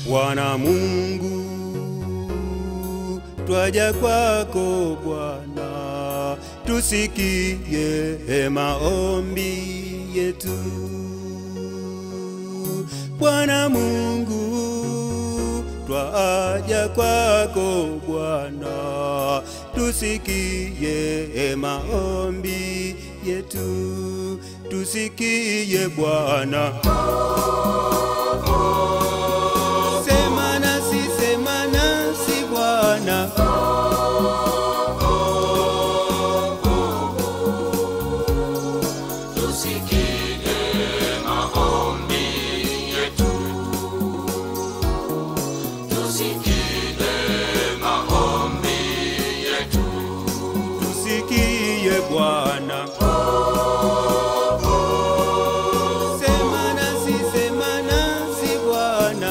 Bwana Mungu, twaja kwako Bwana, tusikie maombi yetu. Bwana Mungu, twaja kwako Bwana, tusikie maombi yetu, tusikie Bwana. Sema nasi, sema nasi Bwana. Tusikie Bwana. Sema nasi, sema nasi Bwana.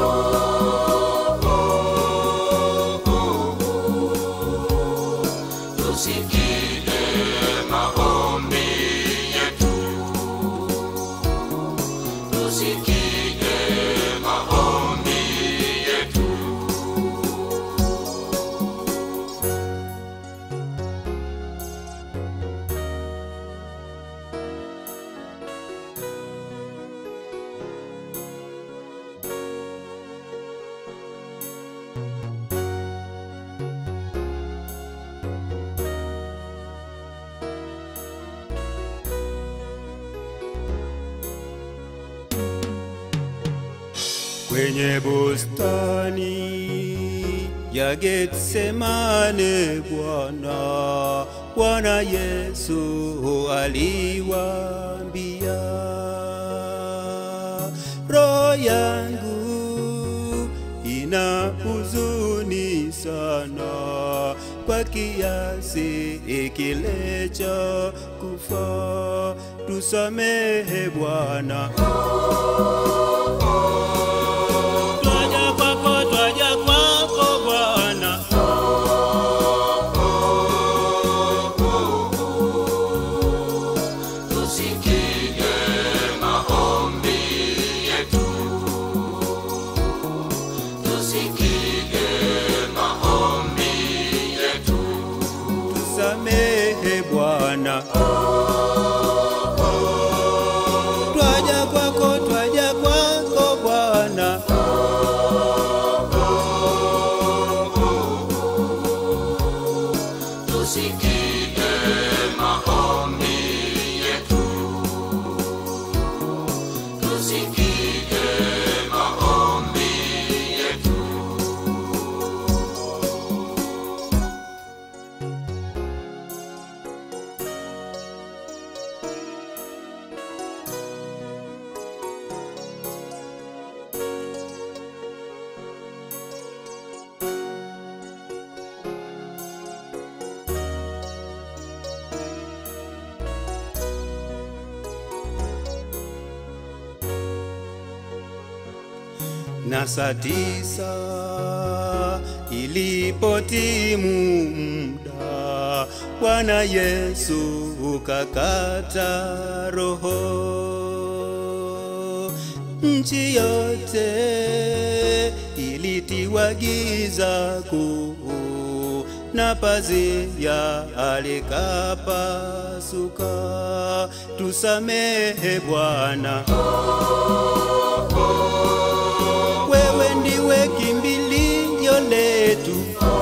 Kwenye bustani ya Getsemane Bwana, Bwana Yesu aliwaambia, roho yangu ina huzuni sana kwa kiasi kile cha kufa, tusamehe Bwana. Twaja kwako, twaja kwako Bwana. Tusamehe Bwana. Twaja kwako, twaja kwako Bwana. na saa tisa ilipotimu muda, Bwana Yesu ukakata roho. Nchi yote ilitiwa giza kuu, na pazia alikapasuka. Tusamehe Bwana. wewe ndiwe kimbilio letu.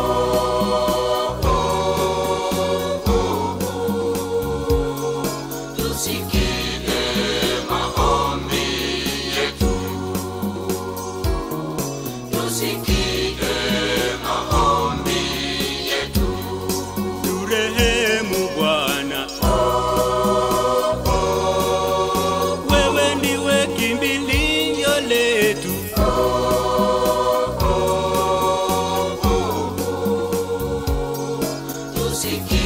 Turehemu Bwana, wewe ndiwe kimbilio letu. Tusikie